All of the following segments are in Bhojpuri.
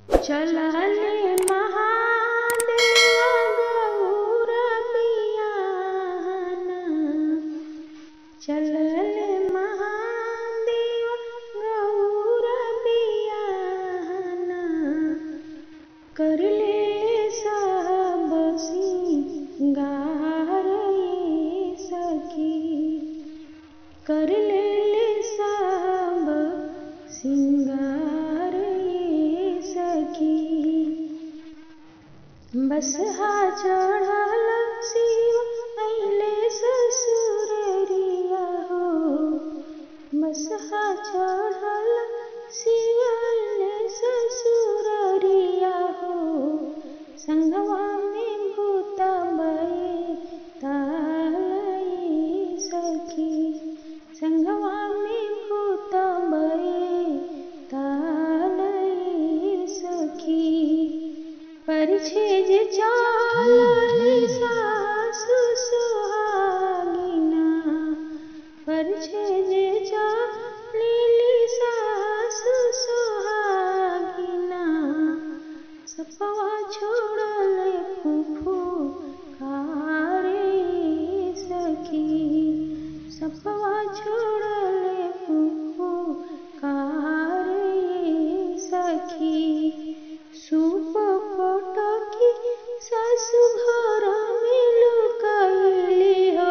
चलले महादेव गौर बियान चलले महादेव गौर बियान करले सब सिंगार ये सखी कर ले सब सिंगार ये सखी बस हा चढ़ल शिव अइले ससुररिया हो बस हा चढ़ल शिव अइले ससुररिया हो संगवा में भूता बये तालये सखी संगवा में भूता बये तालये सखी परिछे जे चालल सासु सुहागिना परिछे जे चालली सासु सुहागिना सपवा छोड़ले फूफू कारे सखी सपवा छोड़ले फूफू कारे सखी सूप पटकी सासु घर में लुकाइली हो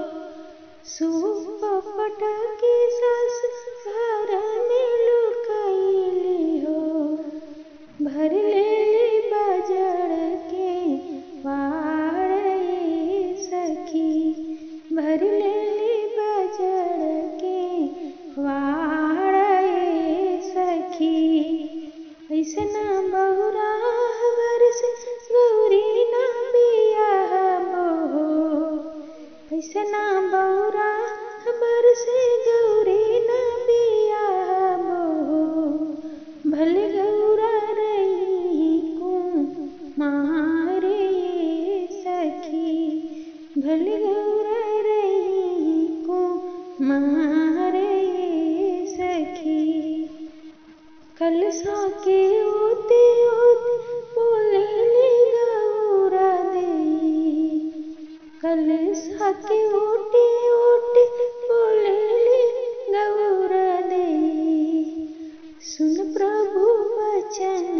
सूप पटकी सासु घर में लुकाइली हो भर ले बजड़ के वाड़ ये सखी भर ले बजड़ के वाड़ ये सखी ऐसना बहुरा बरस गौरी ना बिया मोहो ऐसना बहुरा बरस गौरी ना बिया मोहो भल गौरा रही कुमारे सखी भल गौरा रही कुमारे सखी कलसा के ओते ओते बोले ले गौरा दे कलसा के ओटे ओटे बोले ले गौरा दे सुन प्रभु वचन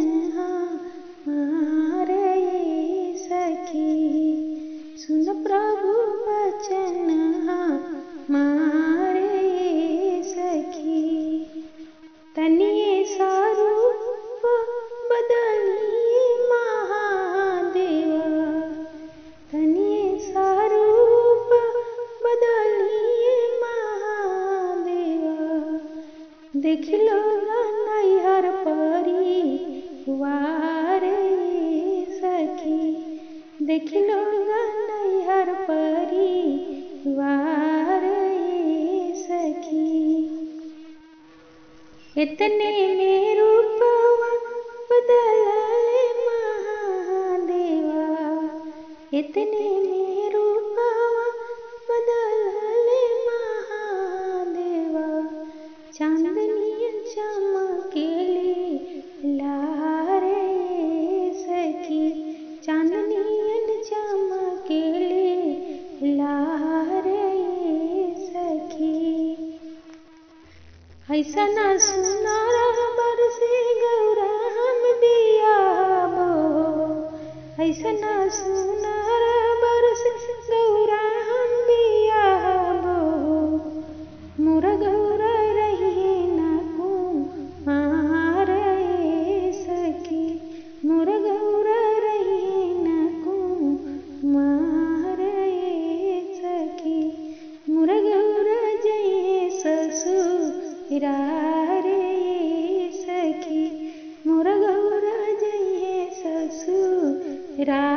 हमारे सखी सुन प्रभु वचन हमारे सखी तनिए सारूप बदलिए महादेवा तनिए सारूप बदलिए महादेवा देख लो नैहर परी वारे सखी देख लो नैहर परी वारे सखी इतने में रूपवा बदलले महादेवा इतने में रूपवा बदलले महादेवा चांदनी चमकेली लारे सखी चांदनी चमकेली लारे सखी ऐसा ना सुनारा बरसे गौरा हम बिया ऐसा ना सुनारा बरसे गौरा हम बिया मोर गौरा रही ना कुमारे सखी मोर गौरा रही ना कुमारे सखी मोर गौरा जय ससुरारे सखी मोर गौरा जय ससुरा